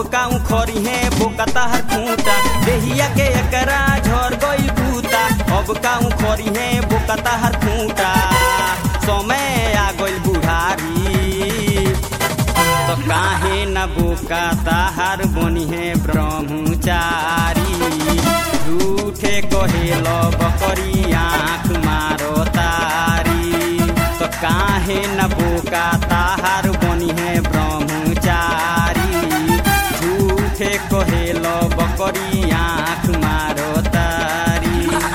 काऊ खरी है बोकता हर खूंटा देहिया के एकरा झर गई बूता अब काऊ खरी है बोकता हर खूंटा समय आ गई बुढ़ारी तो काहे न बोका ताहार बनी है ब्रह्मचारी झूठे कहेल बकरी आँख मारो तारी तो काहे न बोका ताहार बनी है ब्रह्मचारी झूठे कहेल बकरी आँख मारो तारी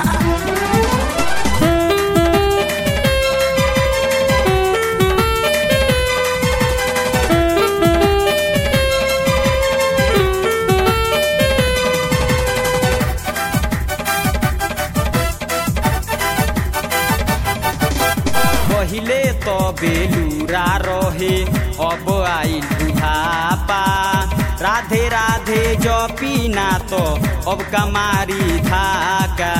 पहिले तो बेलूरा रहे अब आई बुढ़ापा राधे राधे जपी ना तो अब कमारी धाका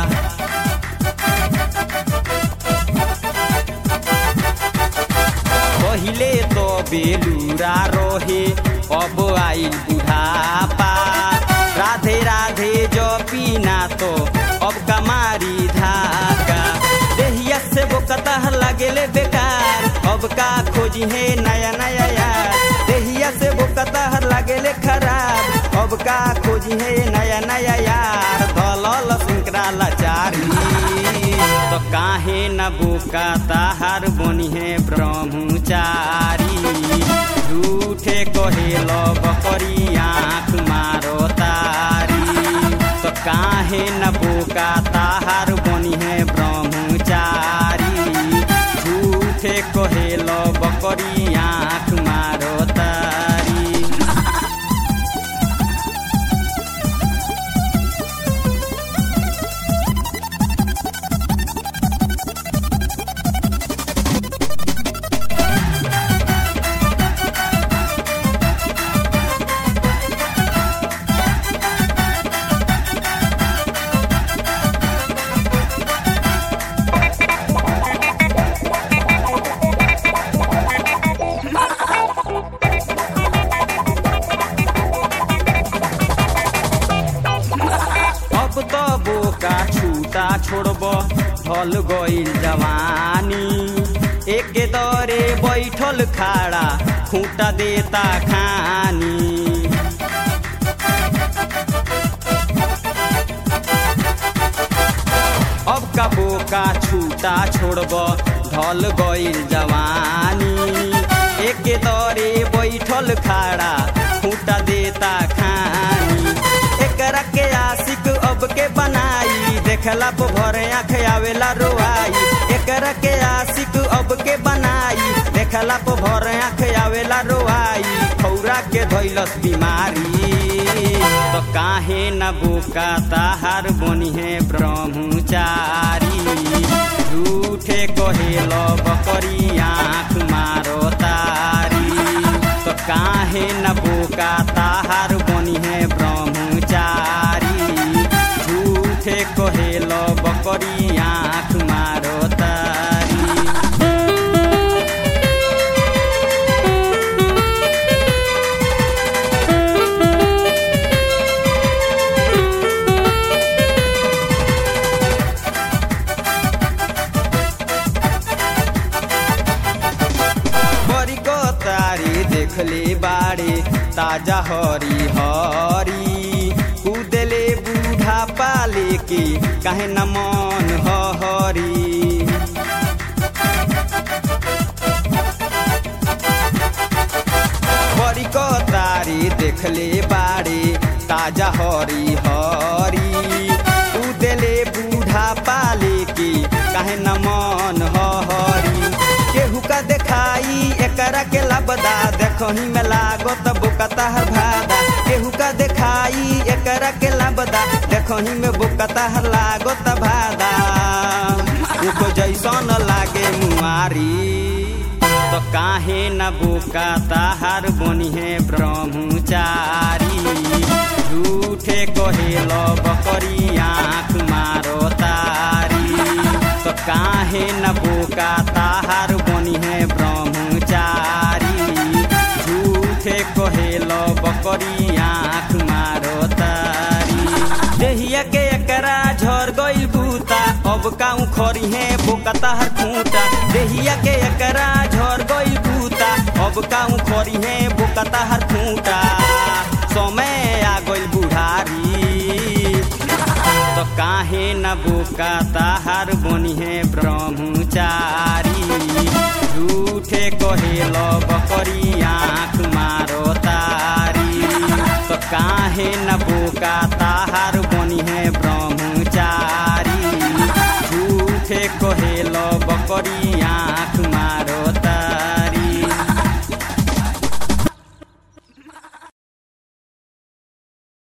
पहिले तो बेलूरा रहे अब आई बुढ़ापा राधे राधे जपी ना तो अब कमारी धाका देहिया से वो कतह लगेले बेकार अब का खोजी है नया नया यार देहिया से वो कतह लगेले खराब अब का खोजी है नया नया यार दलल सिंकरा लाचारी तो काहे न बोका ताहार बनी है ब्रह्मचारी झूठे कहेल बकरी आँख मारो तारी तो काहे न बोका ताहार बनी है ब्रह्मचारी झूठे कहेल बकरी आँख मारो तारी अब तो बोका छूटा छोड़ब ढल गईल जवानी एक दरे बैठल खाड़ा खूंटा देता खानी अब का बोका छूटा छोड़ब ढल गईल जवानी एक दरे बैठल खाड़ा खूंटा देता खानी एकरा के आशिक अब के बनाई देखला पो भरे आँख आवेला रोआई एकरा के आशिक अब के बनाई देखला पो भरे आँख आवेला रोआई खौरा के धैलस बीमारी तो काहे न बोका ताहार बनी है ब्रह्मचारी झूठे कहेल बकरी आँख मारो तारी तो काहे न बोका ताहार बनी है ब्रह्मचारी झूठे कहेल बकरी आँख मारो तारी बड़ी को तारी देखले बाड़े ताजा हरी हरी कूदले बूढ़ा पाले के काहे न मन हरी बड़ी को तारी देखले बाड़े ताजा हरी हरी कूदले बूढ़ा पाले के काहे न मन हरी केहू का देखाई एकरा के लबदा देखही में लागत बुकता हर भादा केहू का देखाई एकरा के लबदा देखही में बुकता हर लागत भादा उको जैसन लागे मुआरी तो काहे न बोका ताहार बनी है ब्रह्मचारी झूठे कहेल बकरी आँख मारो तारी तो काहे न बोका ताहार बनी है ब्रह्मचारी झूठे कहेल बकरी बकरी आँख मारो तारी देहिया के एकरा झर गइल बूता अब काऊ खरी है बोकता हर खूंटा देहिया के एकरा झर गइल बूता अब काऊ खरी है बोकता हर खूंटा समय आ गइल बुढ़ारी तो काहे न बोका ताहार बनी है ब्रह्मचारी झूठे कहेल बकरी आँख मारो तारी तो काहे न बोका ताहार